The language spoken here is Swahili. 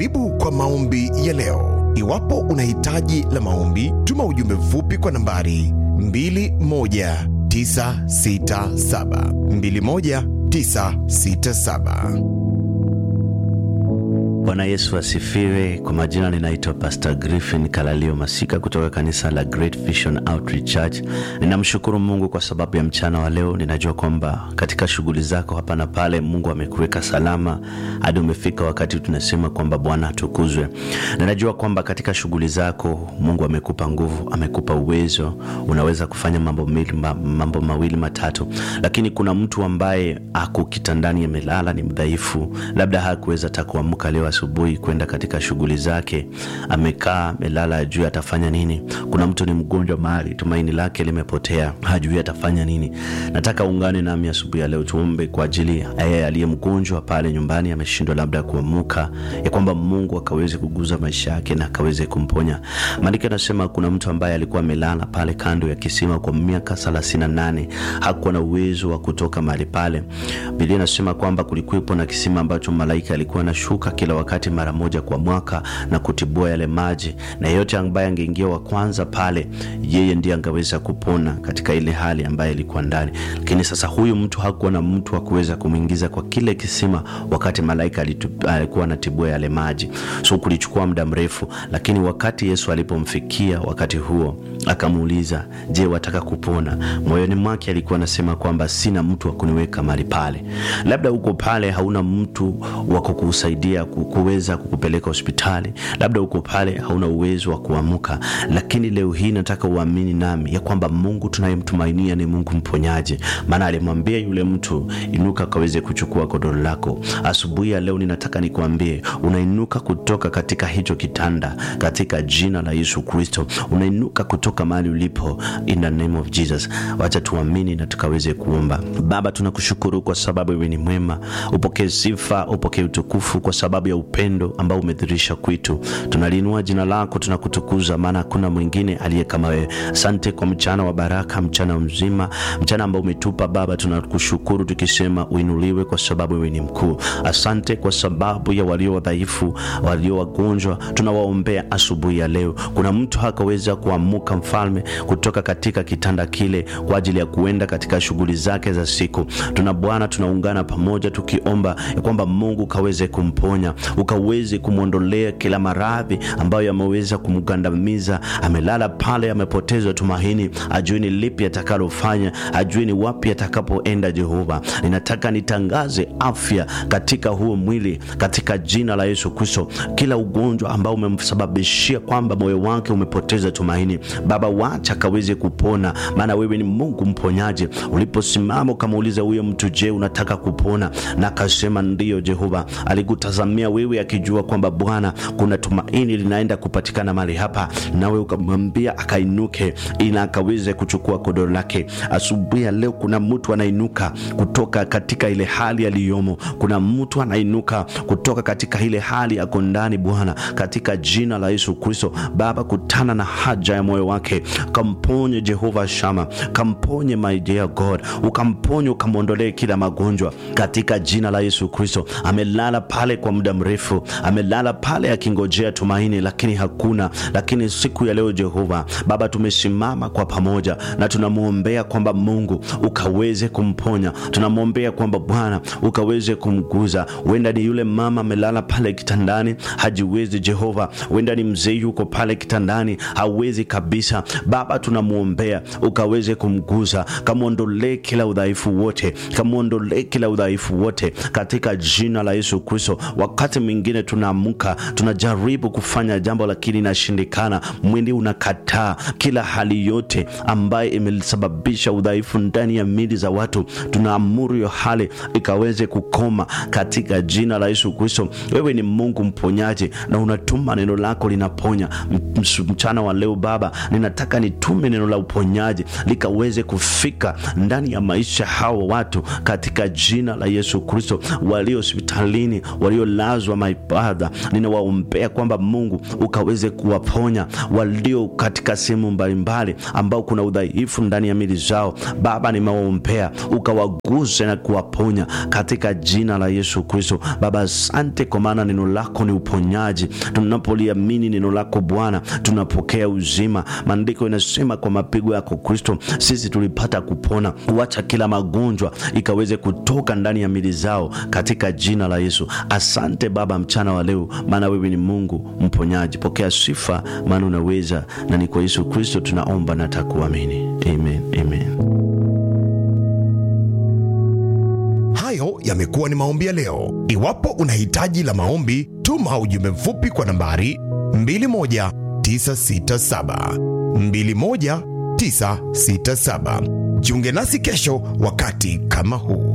Karibu kwa maombi ya leo. Iwapo una hitaji la maombi, tuma ujumbe mfupi kwa nambari 21967 21967. Bwana Yesu asifiwe. Kwa majina ninaitwa Pastor Griffin Kalalio Masika kutoka kanisa la Great Vision Outreach Church. Ninamshukuru Mungu kwa sababu ya mchana wa leo. Ninajua kwamba katika shughuli zako hapa na pale, Mungu amekuweka salama hadi umefika wakati tunasema kwamba Bwana atukuzwe. Ninajua kwamba katika shughuli zako Mungu amekupa nguvu, amekupa uwezo, unaweza kufanya mambo mawili, mambo mawili matatu, lakini kuna mtu ambaye ako kitandani amelala, ni mdhaifu, labda hakuweza hata kuamka leo asubuhi kwenda katika shughuli zake, amekaa amelala, hajui atafanya nini. Kuna mtu ni mgonjwa mahali, tumaini lake limepotea, hajui atafanya nini. Nataka ungane nami asubuhi ya leo, tuombe kwa ajili ya yeye aliye mgonjwa pale nyumbani, ameshindwa labda kuamuka, ya kwamba Mungu akaweze kuguza maisha yake na akaweze kumponya. Maandiko yanasema kuna mtu ambaye alikuwa amelala pale kando ya kisima kwa miaka thelathini na nane hakuwa na uwezo wa kutoka mahali pale. Biblia inasema kwamba kulikuwepo na kisima ambacho malaika alikuwa anashuka kila wakati mara moja kwa mwaka na kutibua yale maji, na yeyote ambaye angeingia wa kwanza pale, yeye ndiye angeweza kupona katika ile hali ambayo ilikuwa ndani. Lakini sasa huyu mtu hakuwa na mtu wa kuweza kumwingiza kwa kile kisima wakati malaika alikuwa anatibua yale maji, so kulichukua muda mrefu. Lakini wakati Yesu alipomfikia wakati huo, akamuuliza, je, wataka kupona? Moyoni mwake alikuwa anasema kwamba sina mtu wa kuniweka mahali pale. Labda uko pale hauna mtu wa kukusaidia kuweza kukupeleka hospitali, labda uko pale hauna uwezo wa kuamuka, lakini leo hii nataka uamini nami ya kwamba Mungu tunayemtumainia ni Mungu mponyaji, maana alimwambia yule mtu inuka, kaweze kuchukua godoro lako. Asubuhi ya leo ninataka nikuambie, unainuka kutoka katika hicho kitanda katika jina la Yesu Kristo, unainuka kutoka mahali ulipo in the name of Jesus. Wacha tuamini na tukaweze kuomba. Baba, tunakushukuru kwa sababu wewe ni mwema, upokee sifa, upokee utukufu kwa sababu ya upendo ambao umedhirisha kwetu. Tunaliinua jina lako, tunakutukuza, maana hakuna mwingine aliye kama wewe. Asante kwa mchana wa baraka, mchana mzima, mchana ambao umetupa Baba. Tunakushukuru tukisema uinuliwe, kwa sababu wewe ni mkuu. Asante kwa sababu ya walio wadhaifu, walio wagonjwa, tunawaombea asubuhi ya leo. Kuna mtu hakaweza kuamuka, Mfalme, kutoka katika kitanda kile kwa ajili ya kuenda katika shughuli zake za siku. Tuna Bwana, tunaungana pamoja tukiomba ya kwamba Mungu kaweze kumponya ukaweze kumwondolea kila maradhi ambayo yameweza kumgandamiza. Amelala pale, amepoteza tumaini, ajui ni lipi atakalofanya, ajui ni wapi atakapoenda. Jehova, ninataka nitangaze afya katika huo mwili katika jina la Yesu Kristo. Kila ugonjwa ambao umemsababishia kwamba moyo wake umepoteza tumaini, Baba, wacha akaweze kupona, maana wewe ni Mungu mponyaji. Uliposimama ukamuuliza huyo mtu, je, unataka kupona? Na akasema ndiyo. Jehova alikutazamia wewe akijua kwamba Bwana, kuna tumaini linaenda kupatikana mahali hapa, nawe ukamwambia akainuke, ila akaweze kuchukua kodoro lake. Asubuhi ya leo kuna mtu anainuka kutoka katika ile hali aliyomo. Kuna mtu anainuka kutoka katika ile hali yako ndani, Bwana, katika jina la Yesu Kristo. Baba, kutana na haja ya moyo wake, kamponye Jehova Shama, kamponye my dear God, ukamponye ukamwondolee kila magonjwa katika jina la Yesu Kristo. Amelala pale kwa muda mrefu, amelala pale akingojea tumaini, lakini hakuna. Lakini siku ya leo Jehova Baba, tumesimama kwa pamoja na tunamwombea kwamba Mungu ukaweze kumponya, tunamwombea kwamba Bwana ukaweze kumguza. Huenda ni yule mama amelala pale kitandani hajiwezi, Jehova, huenda ni mzee yuko pale kitandani hawezi kabisa. Baba, tunamwombea ukaweze kumguza, kamwondolee kila udhaifu wote, kamwondolee kila udhaifu wote katika jina la Yesu Kristo. Wakati mwingine tunaamka tunajaribu kufanya jambo lakini inashindikana, mwili unakataa. Kila hali yote ambayo imesababisha udhaifu ndani ya mili za watu, tunaamuru hiyo hali ikaweze kukoma katika jina la Yesu Kristo. Wewe ni Mungu mponyaji na unatuma neno lako linaponya. Mchana wa leo Baba, ninataka nitume neno la uponyaji likaweze kufika ndani ya maisha hawa watu katika jina la Yesu Kristo, walio hospitalini, waliolazwa wagonjwa my Father, ninawaombea kwamba Mungu ukaweze kuwaponya walio katika sehemu mbalimbali ambao kuna udhaifu ndani ya mili zao. Baba, nimewaombea ukawaguse na kuwaponya katika jina la Yesu Kristo. Baba, asante kwa maana neno lako ni uponyaji. Tunapoliamini neno lako Bwana, tunapokea uzima. Maandiko inasema kwa mapigo yako Kristo sisi tulipata kupona. Kuacha kila magonjwa ikaweze kutoka ndani ya mili zao katika jina la Yesu. Asante Baba mchana wa leo, maana wewe ni Mungu mponyaji. Pokea sifa, maana unaweza, na ni kwa Yesu Kristo tunaomba na takuamini. Amen, amen. Hayo yamekuwa ni maombi ya leo. Iwapo una hitaji la maombi, tuma ujumbe mfupi kwa nambari 21967 21967. Jiunge nasi kesho wakati kama huu.